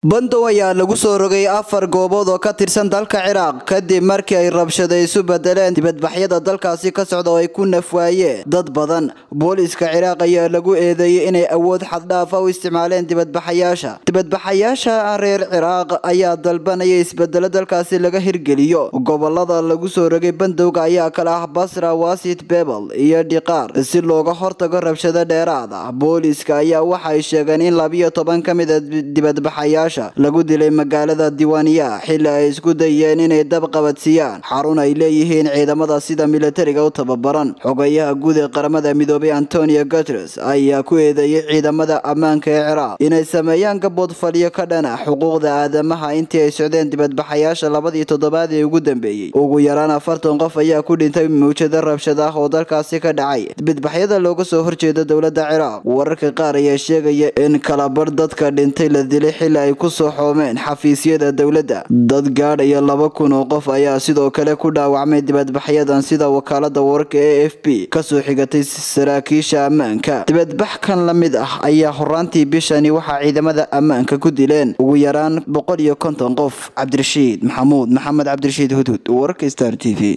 bandow ayaa lagu soo rogay afar goobood oo ka tirsan dalka ciraaq kadib markii ay rabshada isu bedeleen dibadbaxyada dalkaasi ka socda oo ay ku nafwaayeen dad badan booliiska ciraaq ayaa lagu eedeeyey inay awood xaddhaafa u isticmaaleen dibadbaxayaasha dibadbaxayaasha reer ciraaq ayaa dalbanaya isbedelo dalkaasi laga hirgeliyo gobolada lagu soo rogay bandowga ayaa kala ah basra wasit bebel iyo dhiqaar si looga hortago rabshado dheeraad ah booliiska ayaa waxay sheegeen in labiyo toban ka mid a dibadbaxayaasha lagu dilay magaalada diiwaaniya xili ay isku dayeen inay dab qabadsiiyaan xarun ay leeyihiin ciidamada sida militariga u tababaran xogayaha guud ee qaramada midoobay antonio guteres ayaa ku eedeeyay ciidamada ammaanka ee ciraaq inay sameeyaan gabood fadhiyo ka dhana xuquuqda aadamaha intii ay socdeen dibadbaxayaasha labadii toddobaad ee ugu dambeeyey ugu yaraan afartan qof ayaa ku dhintay mawjado rabshad ah oo dalkaasi ka dhacay dibadbaxyada looga soo horjeeda dowladda ciraaq wararka qaar ayaa sheegaya in kalabar dadka dhintay la dilay xili ay ku soo xoomeen xafiisyada dowladda dad gaadhaya laba kun oo qof ayaa sidoo kale ku dhaawacmay dibadbaxyadan sida wakaalada wararka e f b kasoo xigatay saraakiisha ammaanka dibadbax kan la mid ah ayaa horaantii bishani waxaa ciidamada ammaanka ku dileen ugu yaraan boqol iyo konton qof cabdirashiid maxamuud maxamed cabdirashiid hudhud wararka star t v